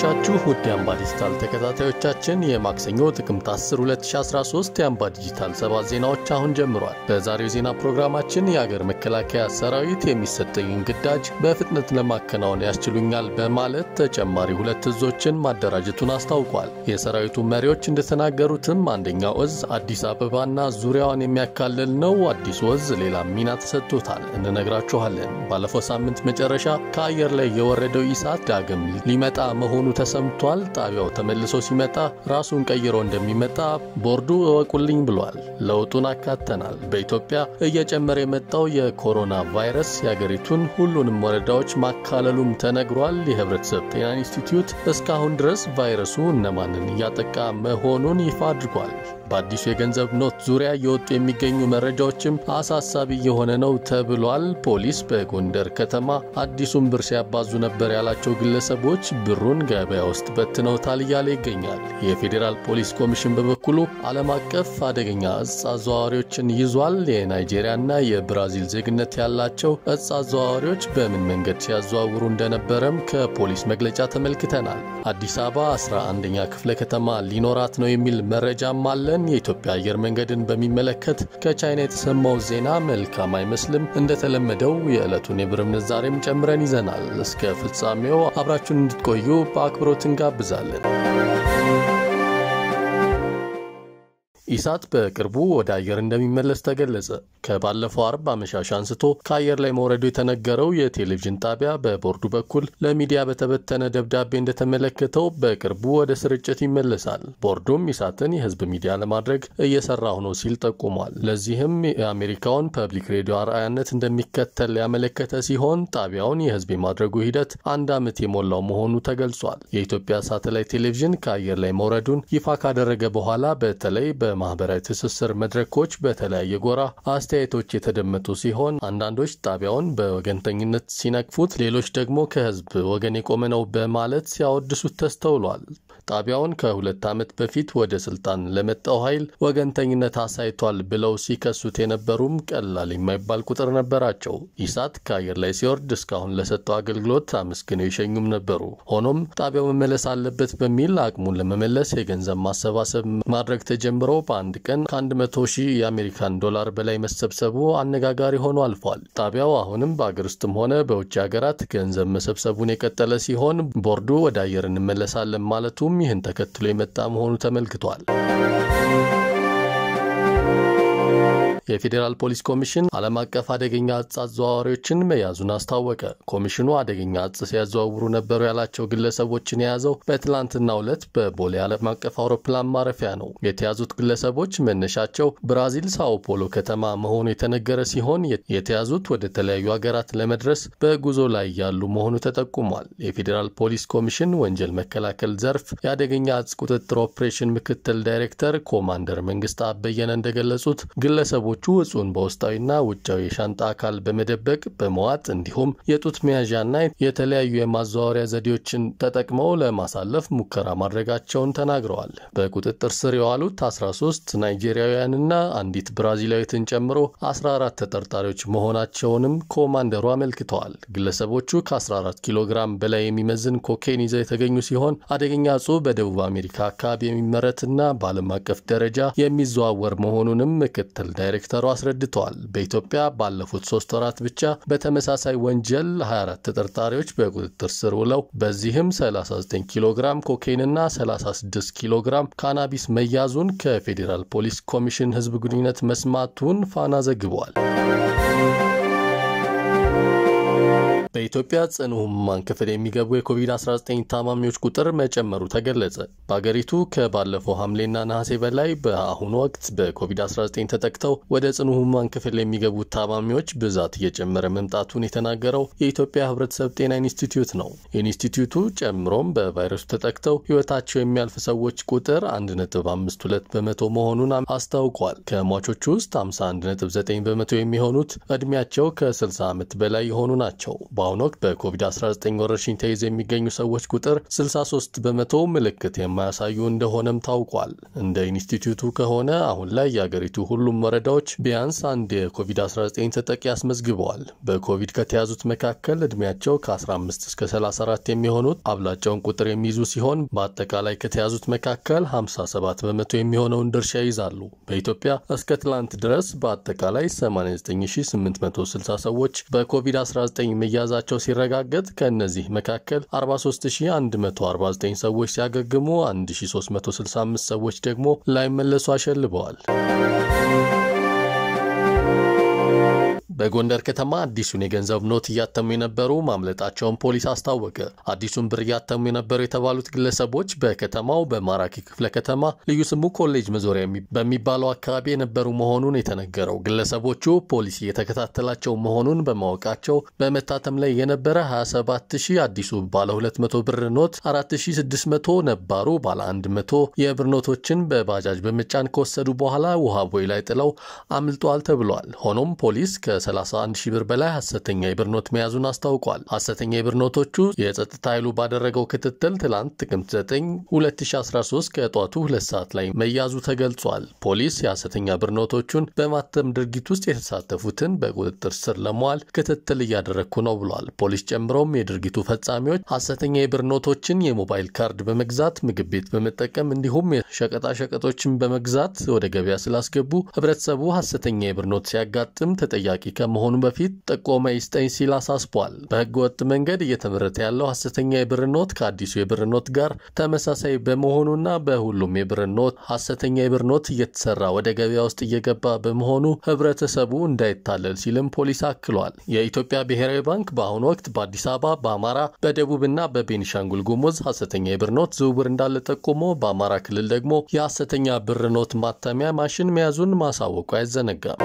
እንደምናመሻችሁ ውድ የአምባ ዲጂታል ተከታታዮቻችን የማክሰኞ ጥቅምት 10 2013 የአምባ ዲጂታል ሰባት ዜናዎች አሁን ጀምሯል። በዛሬው ዜና ፕሮግራማችን የአገር መከላከያ ሰራዊት የሚሰጠኝን ግዳጅ በፍጥነት ለማከናወን ያስችሉኛል በማለት ተጨማሪ ሁለት እዞችን ማደራጀቱን አስታውቋል። የሰራዊቱ መሪዎች እንደተናገሩትም አንደኛው እዝ አዲስ አበባና ዙሪያዋን የሚያካልል ነው። አዲሱ እዝ ሌላ ሚና ተሰጥቶታል፣ እንነግራችኋለን። ባለፈው ሳምንት መጨረሻ ከአየር ላይ የወረደው ኢሳት ዳግም ሊመጣ መሆኑ ተሰምቷል። ጣቢያው ተመልሶ ሲመጣ ራሱን ቀይሮ እንደሚመጣ ቦርዱ እወቁልኝ ብሏል። ለውጡን አካተናል። በኢትዮጵያ እየጨመረ የመጣው የኮሮና ቫይረስ የአገሪቱን ሁሉንም ወረዳዎች ማካለሉም ተነግሯል። የህብረተሰብ ጤና ኢንስቲትዩት እስካሁን ድረስ ቫይረሱ እነማንን እያጠቃ መሆኑን ይፋ አድርጓል። በአዲሱ የገንዘብ ኖት ዙሪያ እየወጡ የሚገኙ መረጃዎችም አሳሳቢ የሆነ ነው ተብሏል። ፖሊስ በጎንደር ከተማ አዲሱን ብር ሲያባዙ ነበር ያላቸው ግለሰቦች ብሩን ገበያ ውስጥ በትነውታል እያለ ይገኛል። የፌዴራል ፖሊስ ኮሚሽን በበኩሉ ዓለም አቀፍ አደገኛ እጽ አዘዋዋሪዎችን ይዟል። የናይጄሪያና የብራዚል ዜግነት ያላቸው እጽ አዘዋዋሪዎች በምን መንገድ ሲያዘዋውሩ እንደነበረም ከፖሊስ መግለጫ ተመልክተናል። አዲስ አበባ 11ኛ ክፍለ ከተማ ሊኖራት ነው የሚል መረጃም አለ። የኢትዮጵያ አየር መንገድን በሚመለከት ከቻይና የተሰማው ዜና መልካም አይመስልም። እንደተለመደው የዕለቱን የብር ምንዛሬም ጨምረን ይዘናል። እስከ ፍጻሜው አብራችሁን እንድትቆዩ በአክብሮት እንጋብዛለን። ኢሳት በቅርቡ ወደ አየር እንደሚመለስ ተገለጸ። ከባለፈው አርብ አመሻሽ አንስቶ ከአየር ላይ መውረዱ የተነገረው የቴሌቪዥን ጣቢያ በቦርዱ በኩል ለሚዲያ በተበተነ ደብዳቤ እንደተመለከተው በቅርቡ ወደ ስርጭት ይመለሳል። ቦርዱም ኢሳትን የሕዝብ ሚዲያ ለማድረግ እየሰራሁ ነው ሲል ጠቁሟል። ለዚህም የአሜሪካውን ፐብሊክ ሬዲዮ አርአያነት እንደሚከተል ያመለከተ ሲሆን ጣቢያውን የሕዝብ የማድረጉ ሂደት አንድ ዓመት የሞላው መሆኑ ተገልጿል። የኢትዮጵያ ሳተላይት ቴሌቪዥን ከአየር ላይ መውረዱን ይፋ ካደረገ በኋላ በተለይ በ ማህበራዊ ትስስር መድረኮች በተለያየ ጎራ አስተያየቶች የተደመጡ ሲሆን አንዳንዶች ጣቢያውን በወገንተኝነት ሲነቅፉት፣ ሌሎች ደግሞ ከህዝብ ወገን የቆመ ነው በማለት ሲያወድሱት ተስተውሏል። ጣቢያውን ከሁለት ዓመት በፊት ወደ ስልጣን ለመጣው ኃይል ወገንተኝነት አሳይቷል ብለው ሲከሱት የነበሩም ቀላል የማይባል ቁጥር ነበራቸው። ኢሳት ከአየር ላይ ሲወርድ እስካሁን ለሰጠው አገልግሎት አመስግነው የሸኙም ነበሩ። ሆኖም ጣቢያው መመለስ አለበት በሚል አቅሙን ለመመለስ የገንዘብ ማሰባሰብ ማድረግ ተጀምሮ በአንድ ቀን ከ100 ሺህ የአሜሪካን ዶላር በላይ መሰብሰቡ አነጋጋሪ ሆኖ አልፏል። ጣቢያው አሁንም በአገር ውስጥም ሆነ በውጭ ሀገራት ገንዘብ መሰብሰቡን የቀጠለ ሲሆን ቦርዱ ወደ አየር እንመለሳለን ማለቱም ይህን ተከትሎ የመጣ መሆኑ ተመልክቷል። የፌዴራል ፖሊስ ኮሚሽን ዓለም አቀፍ አደገኛ እጽ አዘዋዋሪዎችን መያዙን አስታወቀ። ኮሚሽኑ አደገኛ እጽ ሲያዘዋውሩ ነበሩ ያላቸው ግለሰቦችን የያዘው በትላንትናው ዕለት በቦሌ ዓለም አቀፍ አውሮፕላን ማረፊያ ነው። የተያዙት ግለሰቦች መነሻቸው ብራዚል ሳኦ ፖሎ ከተማ መሆኑ የተነገረ ሲሆን የተያዙት ወደ ተለያዩ ሀገራት ለመድረስ በጉዞ ላይ ያሉ መሆኑ ተጠቁሟል። የፌዴራል ፖሊስ ኮሚሽን ወንጀል መከላከል ዘርፍ የአደገኛ እጽ ቁጥጥር ኦፕሬሽን ምክትል ዳይሬክተር ኮማንደር መንግስት አበየነ እንደገለጹት ግለሰቦ ቹ እጹን በውስጣዊና ውጫዊ የሻንጣ አካል በመደበቅ በመዋጥ እንዲሁም የጡት መያዣና የተለያዩ የማዘዋወሪያ ዘዴዎችን ተጠቅመው ለማሳለፍ ሙከራ ማድረጋቸውን ተናግረዋል። በቁጥጥር ስር የዋሉት 13 ናይጄሪያውያንና አንዲት ብራዚላዊትን ጨምሮ 14 ተጠርጣሪዎች መሆናቸውንም ኮማንደሩ አመልክተዋል። ግለሰቦቹ ከ14 ኪሎ ግራም በላይ የሚመዝን ኮኬን ይዘው የተገኙ ሲሆን አደገኛ እጹ በደቡብ አሜሪካ አካባቢ የሚመረትና በዓለም አቀፍ ደረጃ የሚዘዋወር መሆኑንም ምክትል ዳይሬክተሩ አስረድተዋል። በኢትዮጵያ ባለፉት ሶስት ወራት ብቻ በተመሳሳይ ወንጀል 24 ተጠርጣሪዎች በቁጥጥር ስር ውለው በዚህም 39 ኪሎ ግራም ኮኬንና 36 ኪሎ ግራም ካናቢስ መያዙን ከፌዴራል ፖሊስ ኮሚሽን ሕዝብ ግንኙነት መስማቱን ፋና ዘግቧል። በኢትዮጵያ ጽኑ ህሙማን ክፍል የሚገቡ የኮቪድ-19 ታማሚዎች ቁጥር መጨመሩ ተገለጸ። በአገሪቱ ከባለፈው ሐምሌና ነሐሴ በላይ በአሁኑ ወቅት በኮቪድ-19 ተጠቅተው ወደ ጽኑ ህሙማን ክፍል የሚገቡ ታማሚዎች ብዛት እየጨመረ መምጣቱን የተናገረው የኢትዮጵያ ህብረተሰብ ጤና ኢንስቲትዩት ነው። ኢንስቲትዩቱ ጨምሮም በቫይረሱ ተጠቅተው ህይወታቸው የሚያልፍ ሰዎች ቁጥር 1.52 በመቶ መሆኑን አስታውቋል። ከሟቾቹ ውስጥ 51.9 በመቶ የሚሆኑት ዕድሜያቸው ከ60 ዓመት በላይ የሆኑ ናቸው። በአሁኑ ወቅት በኮቪድ-19 ወረርሽኝ ተይዘው የሚገኙ ሰዎች ቁጥር 63 በመቶ ምልክት የማያሳዩ እንደሆነም ታውቋል። እንደ ኢንስቲትዩቱ ከሆነ አሁን ላይ የአገሪቱ ሁሉም ወረዳዎች ቢያንስ አንድ የኮቪድ-19 ተጠቂ አስመዝግበዋል። በኮቪድ ከተያዙት መካከል ዕድሜያቸው ከ15 እስከ 34 የሚሆኑት አብላጫውን ቁጥር የሚይዙ ሲሆን በአጠቃላይ ከተያዙት መካከል 57 በመቶ የሚሆነውን ድርሻ ይይዛሉ። በኢትዮጵያ እስከ ትላንት ድረስ በአጠቃላይ 89860 ሰዎች በኮቪድ-19 መያዛቸው ሲረጋገጥ ከእነዚህ መካከል 43149 ሰዎች ሲያገግሙ 1365 ሰዎች ደግሞ ላይመለሱ አሸልበዋል። በጎንደር ከተማ አዲሱን የገንዘብ ኖት እያተሙ የነበሩ ማምለጣቸውን ፖሊስ አስታወቀ። አዲሱን ብር እያተሙ የነበሩ የተባሉት ግለሰቦች በከተማው በማራኪ ክፍለ ከተማ ልዩ ስሙ ኮሌጅ መዞሪያ በሚባለው አካባቢ የነበሩ መሆኑን የተነገረው ግለሰቦቹ ፖሊስ እየተከታተላቸው መሆኑን በማወቃቸው በመታተም ላይ የነበረ 27000 አዲሱ ባለ 200 ብር ኖት፣ 4600 ነባሩ ባለ 100 የብር ኖቶችን በባጃጅ በመጫን ከወሰዱ በኋላ ውሃ ቦይ ላይ ጥለው አምልጧል ተብሏል። ሆኖም ፖሊስ ከ 31 ሺህ ብር በላይ ሐሰተኛ የብር ኖት መያዙን አስታውቋል። ሐሰተኛ የብር ኖቶቹ የጸጥታ ኃይሉ ባደረገው ክትትል ትላንት ጥቅምት 9 2013 ከጧቱ ሁለት ሰዓት ላይ መያዙ ተገልጿል። ፖሊስ የሐሰተኛ ብር ኖቶቹን በማተም ድርጊት ውስጥ የተሳተፉትን በቁጥጥር ስር ለመዋል ክትትል እያደረግኩ ነው ብሏል። ፖሊስ ጨምሮም የድርጊቱ ፈጻሚዎች ሐሰተኛ የብር ኖቶችን የሞባይል ካርድ በመግዛት ምግብ ቤት በመጠቀም እንዲሁም የሸቀጣሸቀጦችን በመግዛት ወደ ገበያ ስላስገቡ ህብረተሰቡ ሐሰተኛ የብር ኖት ሲያጋጥም ተጠያቂ ከመሆኑ በፊት ጥቆማ ይስጠኝ ሲል አሳስቧል። በህገ ወጥ መንገድ እየተመረተ ያለው ሐሰተኛ የብር ኖት ከአዲሱ የብር ኖት ጋር ተመሳሳይ በመሆኑና በሁሉም የብር ኖት ሐሰተኛ የብር ኖት እየተሰራ ወደ ገበያ ውስጥ እየገባ በመሆኑ ህብረተሰቡ እንዳይታለል ሲልም ፖሊስ አክሏል። የኢትዮጵያ ብሔራዊ ባንክ በአሁኑ ወቅት በአዲስ አበባ፣ በአማራ፣ በደቡብና በቤኒሻንጉል ጉሙዝ ሐሰተኛ የብር ኖት ዝውውር እንዳለ ጠቁሞ በአማራ ክልል ደግሞ የሐሰተኛ ብር ኖት ማተሚያ ማሽን መያዙን ማሳወቁ አይዘነጋም።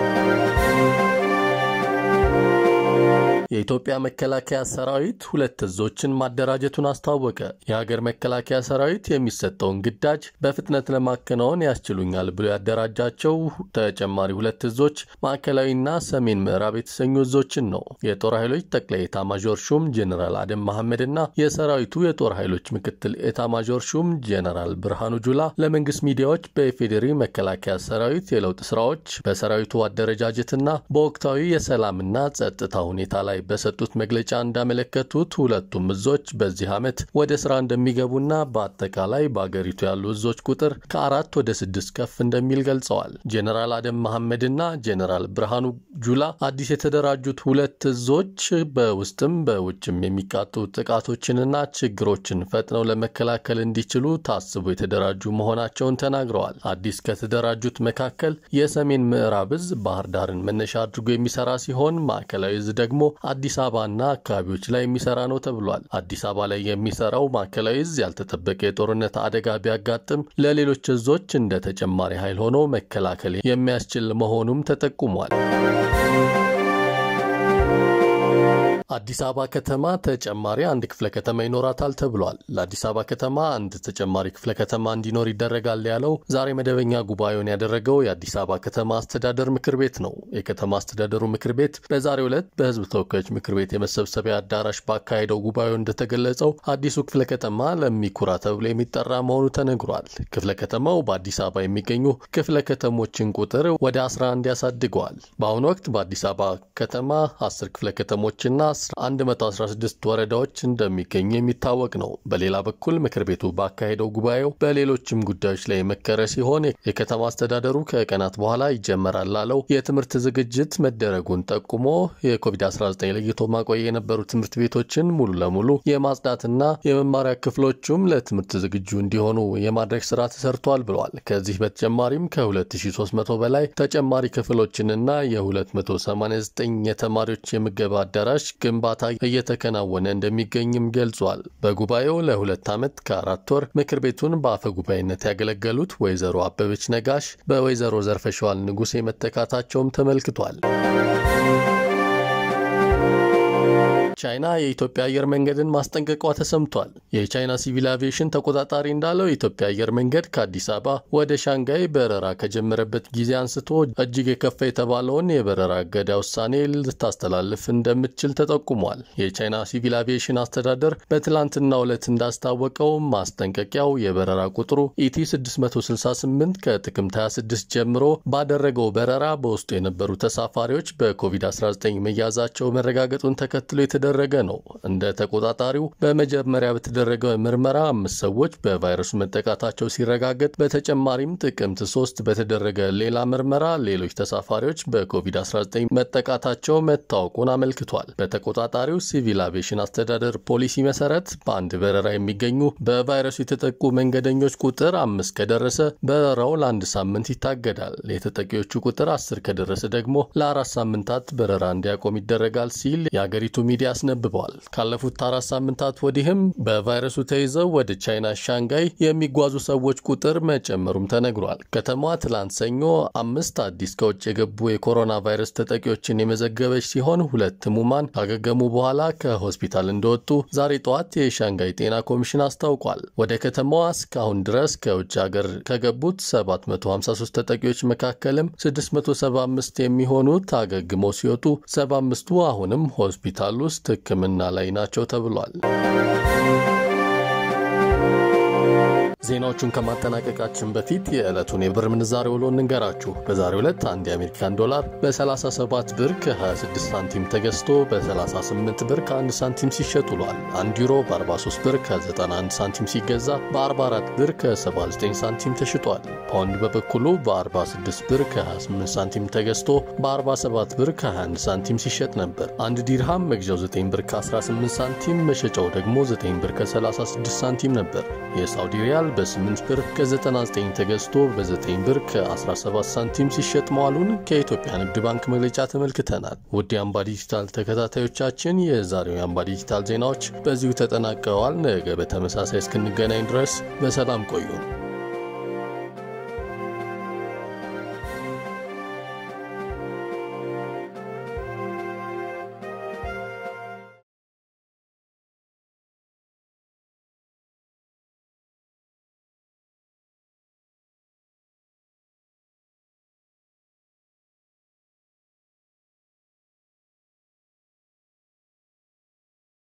የኢትዮጵያ መከላከያ ሰራዊት ሁለት እዞችን ማደራጀቱን አስታወቀ። የሀገር መከላከያ ሰራዊት የሚሰጠውን ግዳጅ በፍጥነት ለማከናወን ያስችሉኛል ብሎ ያደራጃቸው ተጨማሪ ሁለት እዞች ማዕከላዊና ሰሜን ምዕራብ የተሰኙ እዞችን ነው። የጦር ኃይሎች ጠቅላይ ኤታማዦር ሹም ጄኔራል አደም መሐመድ እና የሰራዊቱ የጦር ኃይሎች ምክትል ኤታማዦር ሹም ጄኔራል ብርሃኑ ጁላ ለመንግስት ሚዲያዎች በኢፌዴሪ መከላከያ ሰራዊት የለውጥ ስራዎች፣ በሰራዊቱ አደረጃጀትና በወቅታዊ የሰላምና ጸጥታ ሁኔታ ላይ በሰጡት መግለጫ እንዳመለከቱት ሁለቱም እዞች በዚህ ዓመት ወደ ስራ እንደሚገቡና በአጠቃላይ በአገሪቱ ያሉ እዞች ቁጥር ከአራት ወደ ስድስት ከፍ እንደሚል ገልጸዋል። ጄኔራል አደም መሐመድና ጄኔራል ብርሃኑ ጁላ አዲስ የተደራጁት ሁለት እዞች በውስጥም በውጭም የሚቃጡ ጥቃቶችንና ችግሮችን ፈጥነው ለመከላከል እንዲችሉ ታስቦ የተደራጁ መሆናቸውን ተናግረዋል። አዲስ ከተደራጁት መካከል የሰሜን ምዕራብ እዝ ባህር ዳርን መነሻ አድርጎ የሚሰራ ሲሆን ማዕከላዊ እዝ ደግሞ አዲስ አበባና አካባቢዎች ላይ የሚሰራ ነው ተብሏል። አዲስ አበባ ላይ የሚሰራው ማዕከላዊ እዝ ያልተጠበቀ የጦርነት አደጋ ቢያጋጥም ለሌሎች እዞች እንደ ተጨማሪ ኃይል ሆኖ መከላከል የሚያስችል መሆኑም ተጠቁሟል። አዲስ አበባ ከተማ ተጨማሪ አንድ ክፍለ ከተማ ይኖራታል ተብሏል። ለአዲስ አበባ ከተማ አንድ ተጨማሪ ክፍለ ከተማ እንዲኖር ይደረጋል ያለው ዛሬ መደበኛ ጉባኤውን ያደረገው የአዲስ አበባ ከተማ አስተዳደር ምክር ቤት ነው። የከተማ አስተዳደሩ ምክር ቤት በዛሬው ዕለት በሕዝብ ተወካዮች ምክር ቤት የመሰብሰቢያ አዳራሽ ባካሄደው ጉባኤው እንደተገለጸው አዲሱ ክፍለ ከተማ ለሚኩራ ተብሎ የሚጠራ መሆኑ ተነግሯል። ክፍለ ከተማው በአዲስ አበባ የሚገኙ ክፍለ ከተሞችን ቁጥር ወደ 11 ያሳድገዋል። በአሁኑ ወቅት በአዲስ አበባ ከተማ 10 ክፍለ ከተሞችና 116 ወረዳዎች እንደሚገኙ የሚታወቅ ነው። በሌላ በኩል ምክር ቤቱ ባካሄደው ጉባኤው በሌሎችም ጉዳዮች ላይ የመከረ ሲሆን የከተማ አስተዳደሩ ከቀናት በኋላ ይጀመራል ላለው የትምህርት ዝግጅት መደረጉን ጠቁሞ የኮቪድ-19 ለይቶ ማቆያ የነበሩ ትምህርት ቤቶችን ሙሉ ለሙሉ የማጽዳትና የመማሪያ ክፍሎቹም ለትምህርት ዝግጁ እንዲሆኑ የማድረግ ስራ ተሰርቷል ብለዋል። ከዚህ በተጨማሪም ከ2300 በላይ ተጨማሪ ክፍሎችንና የ289 የተማሪዎች የምገባ አዳራሽ ግንባታ እየተከናወነ እንደሚገኝም ገልጿል። በጉባኤው ለሁለት ዓመት ከአራት ወር ምክር ቤቱን በአፈ ጉባኤነት ያገለገሉት ወይዘሮ አበበች ነጋሽ በወይዘሮ ዘርፈሸዋል ንጉሴ መተካታቸውም ተመልክቷል። ቻይና የኢትዮጵያ አየር መንገድን ማስጠንቀቋ ተሰምቷል። የቻይና ሲቪል አቪዬሽን ተቆጣጣሪ እንዳለው የኢትዮጵያ አየር መንገድ ከአዲስ አበባ ወደ ሻንጋይ በረራ ከጀመረበት ጊዜ አንስቶ እጅግ የከፋ የተባለውን የበረራ እገዳ ውሳኔ ልታስተላልፍ እንደምትችል ተጠቁሟል። የቻይና ሲቪል አቪዬሽን አስተዳደር በትላንትናው ዕለት እንዳስታወቀው ማስጠንቀቂያው የበረራ ቁጥሩ ኢቲ 668 ከጥቅምት 26 ጀምሮ ባደረገው በረራ በውስጡ የነበሩ ተሳፋሪዎች በኮቪድ-19 መያዛቸው መረጋገጡን ተከትሎ የተደረገ ነው። እንደ ተቆጣጣሪው በመጀመሪያ በተደረገ ምርመራ አምስት ሰዎች በቫይረሱ መጠቃታቸው ሲረጋገጥ፣ በተጨማሪም ጥቅምት ሶስት በተደረገ ሌላ ምርመራ ሌሎች ተሳፋሪዎች በኮቪድ-19 መጠቃታቸው መታወቁን አመልክቷል። በተቆጣጣሪው ሲቪል አቪዬሽን አስተዳደር ፖሊሲ መሰረት በአንድ በረራ የሚገኙ በቫይረሱ የተጠቁ መንገደኞች ቁጥር አምስት ከደረሰ በረራው ለአንድ ሳምንት ይታገዳል። የተጠቂዎቹ ቁጥር አስር ከደረሰ ደግሞ ለአራት ሳምንታት በረራ እንዲያቆም ይደረጋል ሲል የአገሪቱ ሚዲያ አስነብበዋል። ካለፉት አራት ሳምንታት ወዲህም በቫይረሱ ተይዘው ወደ ቻይና ሻንጋይ የሚጓዙ ሰዎች ቁጥር መጨመሩም ተነግሯል። ከተማዋ ትላንት ሰኞ አምስት አዲስ ከውጭ የገቡ የኮሮና ቫይረስ ተጠቂዎችን የመዘገበች ሲሆን ሁለት ህሙማን ካገገሙ በኋላ ከሆስፒታል እንደወጡ ዛሬ ጠዋት የሻንጋይ ጤና ኮሚሽን አስታውቋል። ወደ ከተማዋ እስካሁን ድረስ ከውጭ ሀገር ከገቡት 753 ተጠቂዎች መካከልም 675 የሚሆኑት አገግመው ሲወጡ 75ቱ አሁንም ሆስፒታል ውስጥ ሕክምና ላይ ናቸው ተብሏል። ዜናዎቹን ከማጠናቀቃችን በፊት የዕለቱን የብር ምንዛሬ ውሎ እንንገራችሁ። በዛሬው ዕለት አንድ የአሜሪካን ዶላር በ37 ብር ከ26 ሳንቲም ተገዝቶ በ38 ብር ከ1 ሳንቲም ሲሸጥ ውሏል። አንድ ዩሮ በ43 ብር ከ91 ሳንቲም ሲገዛ በ44 ብር ከ79 ሳንቲም ተሽጧል። ፓውንድ በበኩሉ በ46 ብር ከ28 ሳንቲም ተገዝቶ በ47 ብር ከ21 ሳንቲም ሲሸጥ ነበር። አንድ ዲርሃም መግዣው 9 ብር ከ18 ሳንቲም መሸጫው ደግሞ 9 ብር ከ36 ሳንቲም ነበር። የሳውዲ ሪያል በ8 ብር ከ99 ተገዝቶ በ9 ብር ከ17 ሳንቲም ሲሸጥ መዋሉን ከኢትዮጵያ ንግድ ባንክ መግለጫ ተመልክተናል። ውድ የአምባ ዲጂታል ተከታታዮቻችን የዛሬው የአምባ ዲጂታል ዜናዎች በዚሁ ተጠናቀዋል። ነገ በተመሳሳይ እስክንገናኝ ድረስ በሰላም ቆዩን።